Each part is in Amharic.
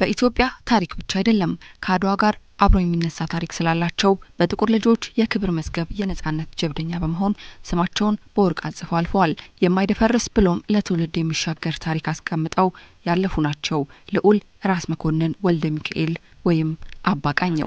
በኢትዮጵያ ታሪክ ብቻ አይደለም ከአድዋ ጋር አብሮ የሚነሳ ታሪክ ስላላቸው በጥቁር ልጆች የክብር መዝገብ የነጻነት ጀብደኛ በመሆን ስማቸውን በወርቅ አጽፈው አልፈዋል። የማይደፈርስ ብሎም ለትውልድ የሚሻገር ታሪክ አስቀምጠው ያለፉ ናቸው። ልዑል ራስ መኮንን ወልደ ሚካኤል ወይም አባ ቃኘው።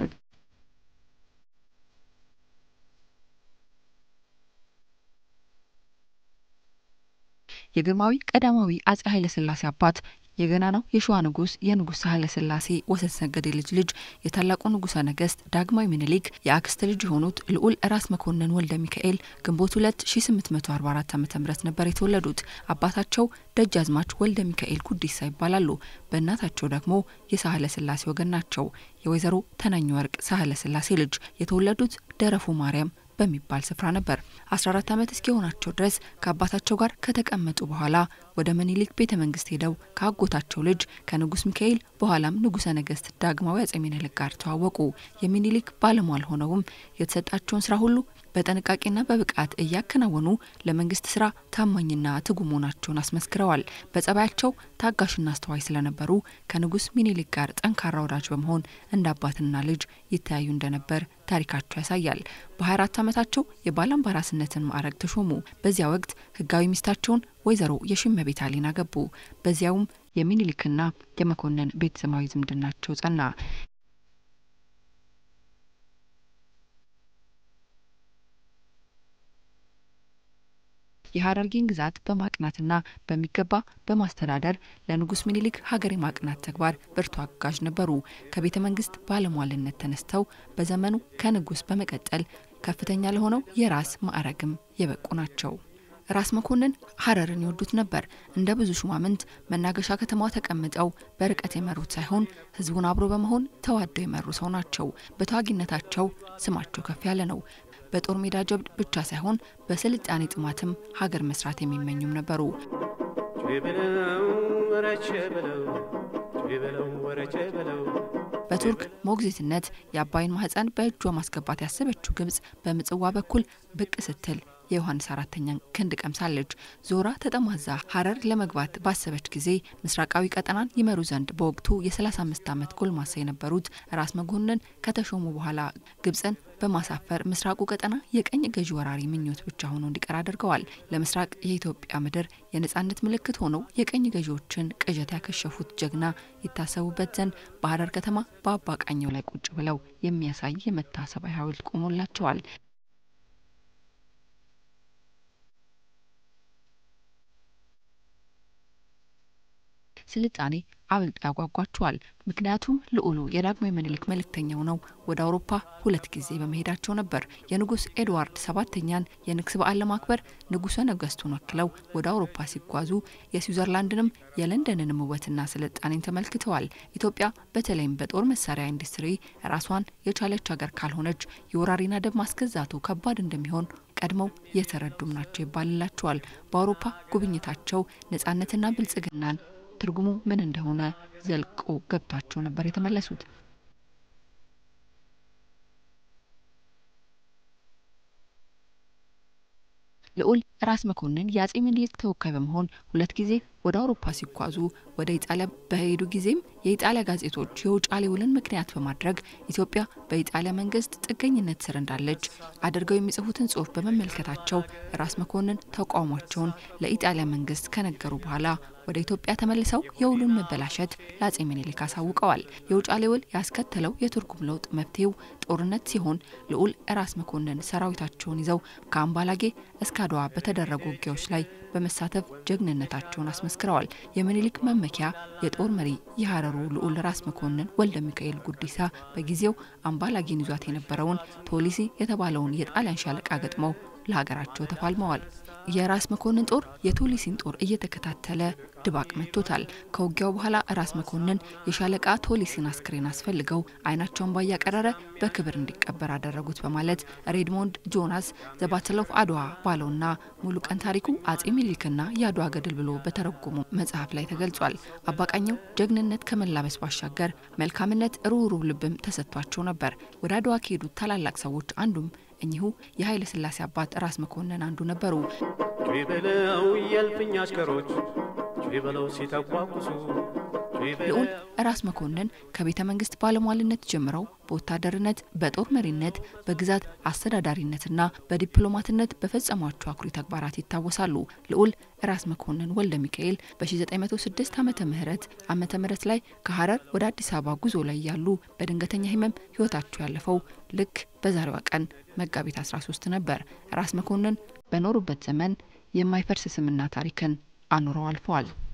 የግርማዊ ቀዳማዊ አጼ ኃይለ ሥላሴ አባት የገናናው የሸዋ ንጉስ የንጉሥ ኃይለ ሥላሴ ወሰንሰገድ ልጅ ልጅ የታላቁ ንጉሠ ነገስት ዳግማዊ ምኒልክ የአክስት ልጅ የሆኑት ልዑል ራስ መኮንን ወልደ ሚካኤል ግንቦት ሁለት ሺ ስምንት መቶ አርባ አራት ዓመተ ምህረት ነበር የተወለዱት። አባታቸው ደጃዝማች ወልደ ሚካኤል ጉዲሳ ይባላሉ። በእናታቸው ደግሞ የሳህለ ሥላሴ ወገን ናቸው። የወይዘሮ ተናኝ ወርቅ ሳህለ ሥላሴ ልጅ የተወለዱት ደረፎ ማርያም በሚባል ስፍራ ነበር። አስራ አራት ዓመት እስኪሆናቸው ድረስ ከአባታቸው ጋር ከተቀመጡ በኋላ ወደ ምኒልክ ቤተ መንግስት ሄደው ከአጎታቸው ልጅ ከንጉስ ሚካኤል በኋላም ንጉሰ ነገስት ዳግማዊ አጼ ምኒልክ ጋር ተዋወቁ። የሚኒሊክ ባለሟል ሆነውም የተሰጣቸውን ስራ ሁሉ በጥንቃቄና በብቃት እያከናወኑ ለመንግስት ስራ ታማኝና ትጉ መሆናቸውን አስመስክረዋል። በጸባያቸው ታጋሽና አስተዋይ ስለነበሩ ከንጉስ ሚኒሊክ ጋር ጠንካራ ወዳጅ በመሆን እንደ አባትና ልጅ ይተያዩ እንደነበር ታሪካቸው ያሳያል። በ24 ዓመታቸው የባላምባራስነትን ማዕረግ ተሾሙ። በዚያ ወቅት ህጋዊ ሚስታቸውን ወይዘሮ የሽመቤት አሊን አገቡ። በዚያውም የሚኒሊክና የመኮንን ቤተሰባዊ ዝምድናቸው ጸና። የሀረርጌን ግዛት በማቅናትና በሚገባ በማስተዳደር ለንጉስ ሚኒሊክ ሀገር የማቅናት ተግባር ብርቱ አጋዥ ነበሩ። ከቤተ መንግስት ባለሟልነት ተነስተው በዘመኑ ከንጉስ በመቀጠል ከፍተኛ ለሆነው የራስ ማዕረግም የበቁ ናቸው። ራስ መኮንን ሀረርን ይወዱት ነበር። እንደ ብዙ ሹማምንት መናገሻ ከተማዋ ተቀምጠው በርቀት የመሩት ሳይሆን ህዝቡን አብሮ በመሆን ተዋደው የመሩ ሰው ናቸው። በተዋጊነታቸው ስማቸው ከፍ ያለ ነው። በጦር ሜዳ ጀብድ ብቻ ሳይሆን በስልጣኔ ጥማትም ሀገር መስራት የሚመኙም ነበሩ። በቱርክ ሞግዚትነት የአባይን ማህፀን በእጇ ማስገባት ያሰበችው ግብጽ በምጽዋ በኩል ብቅ ስትል የዮሐንስ አራተኛን ክንድ ቀምሳለች። ዞራ ተጠማዛ ሀረር ለመግባት ባሰበች ጊዜ ምስራቃዊ ቀጠናን ይመሩ ዘንድ በወቅቱ የ35 ዓመት ጎልማሳ የነበሩት ራስ መኮንን ከተሾሙ በኋላ ግብፅን በማሳፈር ምስራቁ ቀጠና የቀኝ ገዢ ወራሪ ምኞት ብቻ ሆኖ እንዲቀር አድርገዋል። ለምስራቅ የኢትዮጵያ ምድር የነጻነት ምልክት ሆነው የቀኝ ገዢዎችን ቅዠት ያከሸፉት ጀግና ይታሰቡበት ዘንድ በሀረር ከተማ በአባ ቃኘው ላይ ቁጭ ብለው የሚያሳይ የመታሰቢያ ሐውልት ቆሞላቸዋል። ስልጣኔ አብልጦ ያጓጓቸዋል። ምክንያቱም ልዑሉ የዳግማዊ ምኒልክ መልእክተኛው ነው ወደ አውሮፓ ሁለት ጊዜ በመሄዳቸው ነበር። የንጉስ ኤድዋርድ ሰባተኛን የንግስ በዓል ለማክበር ንጉሰ ነገስቱን ወክለው ወደ አውሮፓ ሲጓዙ የስዊዘርላንድንም የለንደንንም ውበትና ስልጣኔን ተመልክተዋል። ኢትዮጵያ በተለይም በጦር መሳሪያ ኢንዱስትሪ ራሷን የቻለች ሀገር ካልሆነች የወራሪና ደብ ማስገዛቱ ከባድ እንደሚሆን ቀድመው የተረዱም ናቸው ይባልላቸዋል። በአውሮፓ ጉብኝታቸው ነጻነትና ብልጽግናን ትርጉሙ ምን እንደሆነ ዘልቆ ገብቷቸው ነበር የተመለሱት። ልዑል ራስ መኮንን የአጼ ምኒልክ ተወካይ በመሆን ሁለት ጊዜ ወደ አውሮፓ ሲጓዙ ወደ ኢጣሊያ በሄዱ ጊዜም የኢጣሊያ ጋዜጦች የውጫሌ ውልን ምክንያት በማድረግ ኢትዮጵያ በኢጣሊያ መንግስት ጥገኝነት ስር እንዳለች አድርገው የሚጽፉትን ጽሑፍ በመመልከታቸው ራስ መኮንን ተቃውሟቸውን ለኢጣሊያ መንግስት ከነገሩ በኋላ ወደ ኢትዮጵያ ተመልሰው የውሉን መበላሸት ለአጼ ምኒልክ አሳውቀዋል። የውጫሌ ውል ያስከተለው የትርጉም ለውጥ መፍትሄው ጦርነት ሲሆን ልዑል ራስ መኮንን ሰራዊታቸውን ይዘው ከአምባላጌ እስከ አድዋ በተደረጉ ውጊያዎች ላይ በመሳተፍ ጀግንነታቸውን አስመስክረዋል። የምኒልክ መመኪያ የጦር መሪ የሀረሩ ልዑል ራስ መኮንን ወልደ ሚካኤል ጉዲሳ በጊዜው አምባላጌን ይዟት የነበረውን ቶሊሲ የተባለውን የጣሊያን ሻለቃ ገጥመው ለሀገራቸው ተፋልመዋል። የራስ መኮንን ጦር የቶሊሲን ጦር እየተከታተለ ድባቅ መጥቶታል። ከውጊያው በኋላ ራስ መኮንን የሻለቃ ቶሊሲን አስክሬን አስፈልገው አይናቸውን ባያቀረረ በክብር እንዲቀበር አደረጉት በማለት ሬድሞንድ ጆናስ ዘ ባትል ኦፍ አድዋ ባለውና ሙሉ ቀን ታሪኩ አጼ ሚኒሊክና የአድዋ ገድል ብሎ በተረጎሙ መጽሐፍ ላይ ተገልጿል። አባቃኘው ጀግንነት ከመላበስ ባሻገር መልካምነት፣ ሩህሩህ ልብም ተሰጥቷቸው ነበር። ወደ አድዋ ከሄዱት ታላላቅ ሰዎች አንዱም እኚሁ የኃይለ ሥላሴ አባት ራስ መኮንን አንዱ ነበሩ። ጭ በለው የልፍኝ አሽከሮች ጭ በለው ሲተኳኩሱ ልዑል ራስ መኮንን ከቤተ መንግስት ባለሟልነት ጀምረው በወታደርነት፣ በጦር መሪነት፣ በግዛት አስተዳዳሪነትና በዲፕሎማትነት በፈጸሟቸው አኩሪ ተግባራት ይታወሳሉ። ልዑል ራስ መኮንን ወልደ ሚካኤል በ1906 ዓመተ ምህረት ዓመተ ምህረት ላይ ከሀረር ወደ አዲስ አበባ ጉዞ ላይ ያሉ በድንገተኛ ህመም ህይወታቸው ያለፈው ልክ በዛሬዋ ቀን መጋቢት 13 ነበር። ራስ መኮንን በኖሩበት ዘመን የማይፈርስ ስምና ታሪክን አኑረው አልፈዋል።